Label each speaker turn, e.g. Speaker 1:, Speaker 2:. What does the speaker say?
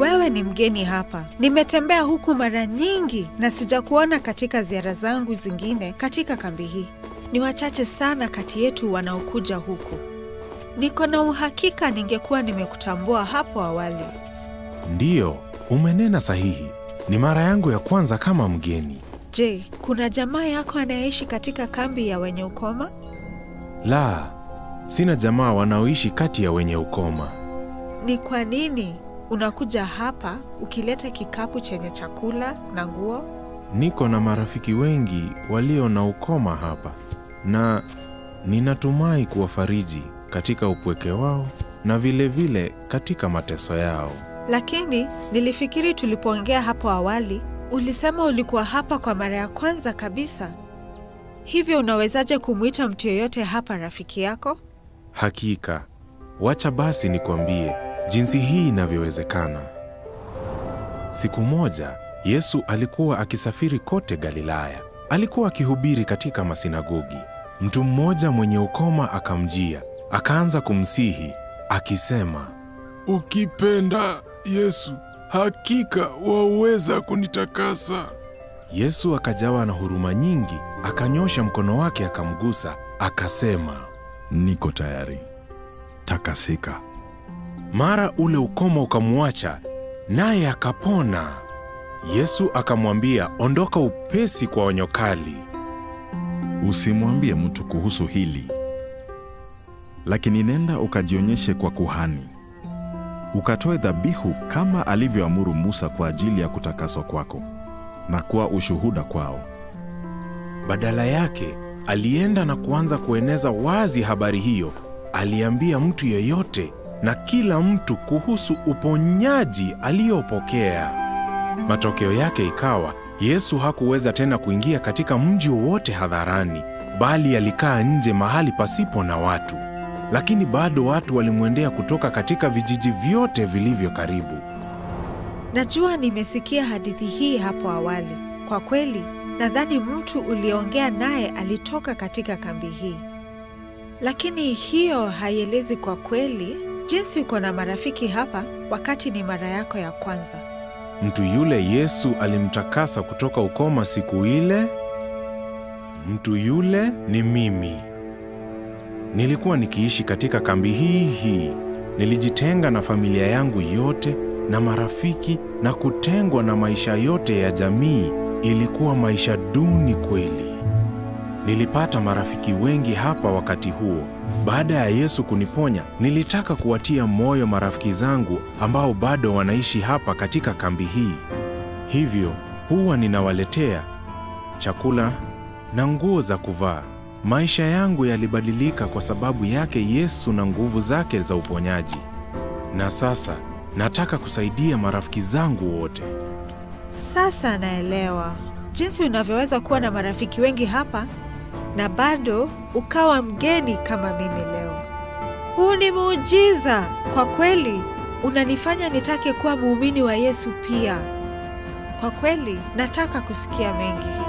Speaker 1: wewe ni mgeni hapa. Nimetembea huku mara nyingi na sijakuona katika ziara zangu zingine katika kambi hii. Ni wachache sana kati yetu wanaokuja huku. Niko na uhakika ningekuwa nimekutambua hapo awali.
Speaker 2: Ndiyo, umenena sahihi. Ni mara yangu ya kwanza kama mgeni.
Speaker 1: Je, kuna jamaa yako anayeishi katika kambi ya wenye ukoma?
Speaker 2: La, sina jamaa wanaoishi kati ya wenye ukoma.
Speaker 1: Ni kwa nini unakuja hapa ukileta kikapu chenye chakula na nguo?
Speaker 2: Niko na marafiki wengi walio na ukoma hapa, na ninatumai kuwafariji katika upweke wao na vilevile vile katika mateso yao.
Speaker 1: Lakini nilifikiri tulipoongea hapo awali ulisema ulikuwa hapa kwa mara ya kwanza kabisa. Hivyo unawezaje kumwita mtu yeyote hapa rafiki yako?
Speaker 2: Hakika, wacha basi nikwambie jinsi hii inavyowezekana. Siku moja Yesu alikuwa akisafiri kote Galilaya. Alikuwa akihubiri katika masinagogi. Mtu mmoja mwenye ukoma akamjia, akaanza kumsihi akisema,
Speaker 3: Ukipenda Yesu, hakika waweza kunitakasa.
Speaker 2: Yesu akajawa na huruma nyingi, akanyosha mkono wake akamgusa, akasema,
Speaker 3: Niko tayari, takasika.
Speaker 2: Mara ule ukoma ukamwacha, naye akapona. Yesu akamwambia, ondoka upesi kwa onyo kali.
Speaker 3: Usimwambie mtu kuhusu hili, lakini nenda ukajionyeshe kwa kuhani, ukatoe dhabihu kama alivyoamuru Musa kwa ajili ya kutakaswa kwako na kuwa ushuhuda kwao.
Speaker 2: Badala yake alienda na kuanza kueneza wazi habari hiyo. Aliambia mtu yeyote na kila mtu kuhusu uponyaji aliyopokea. Matokeo yake ikawa Yesu hakuweza tena kuingia katika mji wowote hadharani, bali alikaa nje mahali pasipo na watu. Lakini bado watu walimwendea kutoka katika vijiji vyote vilivyo karibu.
Speaker 1: Najua nimesikia hadithi hii hapo awali. Kwa kweli, nadhani mtu uliongea naye alitoka katika kambi hii, lakini hiyo haielezi kwa kweli jinsi uko na marafiki hapa wakati ni mara yako ya kwanza.
Speaker 2: Mtu yule Yesu alimtakasa kutoka ukoma siku ile, mtu yule ni mimi. Nilikuwa nikiishi katika kambi hii hii. Nilijitenga na familia yangu yote na marafiki na kutengwa na maisha yote ya jamii. Ilikuwa maisha duni kweli. Nilipata marafiki wengi hapa wakati huo. Baada ya Yesu kuniponya, nilitaka kuwatia moyo marafiki zangu ambao bado wanaishi hapa katika kambi hii. Hivyo huwa ninawaletea chakula na nguo za kuvaa. Maisha yangu yalibadilika kwa sababu yake Yesu na nguvu zake za uponyaji. Na sasa nataka kusaidia marafiki zangu wote.
Speaker 1: Sasa naelewa jinsi unavyoweza kuwa na marafiki wengi hapa na bado ukawa mgeni kama mimi leo. Huu ni muujiza kwa kweli, unanifanya nitake kuwa muumini wa Yesu pia. Kwa kweli nataka kusikia mengi.